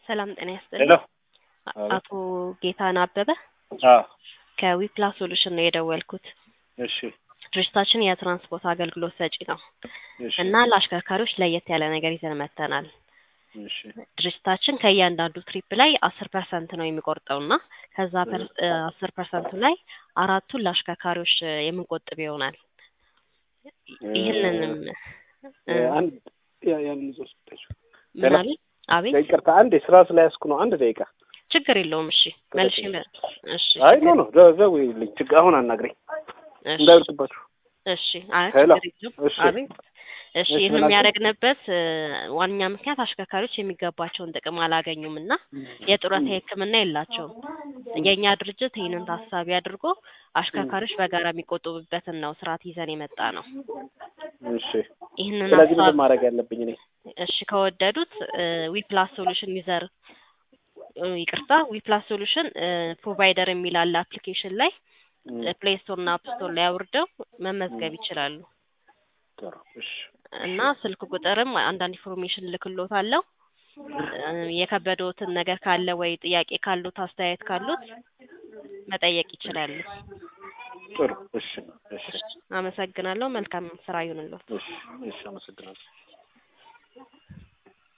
ሰላም ጤና ሄሎ ይስጥልኝ። አቤት። አቶ ጌታነህ አበበ አዎ ከዊፕላስ ሶሉሽን ነው የደወልኩት። እሺ ድርጅታችን የትራንስፖርት አገልግሎት ሰጪ ነው እሺ እና ለአሽከርካሪዎች ለየት ያለ ነገር ይዘን መጥተናል። እሺ ድርጅታችን ከእያንዳንዱ ትሪፕ ላይ አስር ፐርሰንት ነው የሚቆርጠው እና ከዛ አስር ፐርሰንቱ ላይ አራቱን ለአሽከርካሪዎች እ የምንቆጥብ ይሆናል። ይህንንም እ አንድ ያ- ያንን ይዞ ስጠችው። ምን አሉ? አቤት ይቅርታ አንዴ ስራ ስለያዝኩ ነው። አንድ ደቂቃ። ችግር የለውም። እሺ መልሽ እሺ አይ ችግር- ኖ ኖ ደ- ደውዪልኝ። ችግር አሁን አናግረኝ እሺ እንዳይወርድባችሁ። እሺ አይ ሄሎ። ችግር የለውም። እሺ። አቤት እሺ እሺ፣ ይህን ምን አልሽኝ? የሚያደርግንበት እ ዋነኛ ምክንያት አሽከርካሪዎች የሚገባቸውን ጥቅም አላገኙም እና የጡረታ ሕክምና የላቸውም። የእኛ ድርጅት ይህንን ታሳቢ አድርጎ አሽከርካሪዎች በጋራ የሚቆጥቡበትን ነው ስርዓት ይዘን የመጣ ነው። እሺ ይህንን ስለዚህ ሀሳብ ምንድን ማድረግ ያለብኝ እኔ? እሺ ከወደዱት ዊፕላስ ሶሉሽን ዩዘር እ ይቅርታ ዊፕላስ ሶሉሽን ፕሮቫይደር የሚል አለ አፕሊኬሽን ላይ እም፣ ፕሌይ ስቶር እና አፕ ስቶር ላይ አውርደው መመዝገብ ይችላሉ ጥሩ እሺ እና ስልክ ቁጥርም አንዳንድ ኢንፎርሜሽን ልክሎታለሁ። እ የከበደዎትን ነገር ካለ ወይ ጥያቄ ካሉት አስተያየት ካሉት መጠየቅ ይችላሉ። ጥሩ እሺ እሺ አመሰግናለሁ። መልካም ስራ ይሁንልዎት። እሺ እሺ አመሰግናለሁ።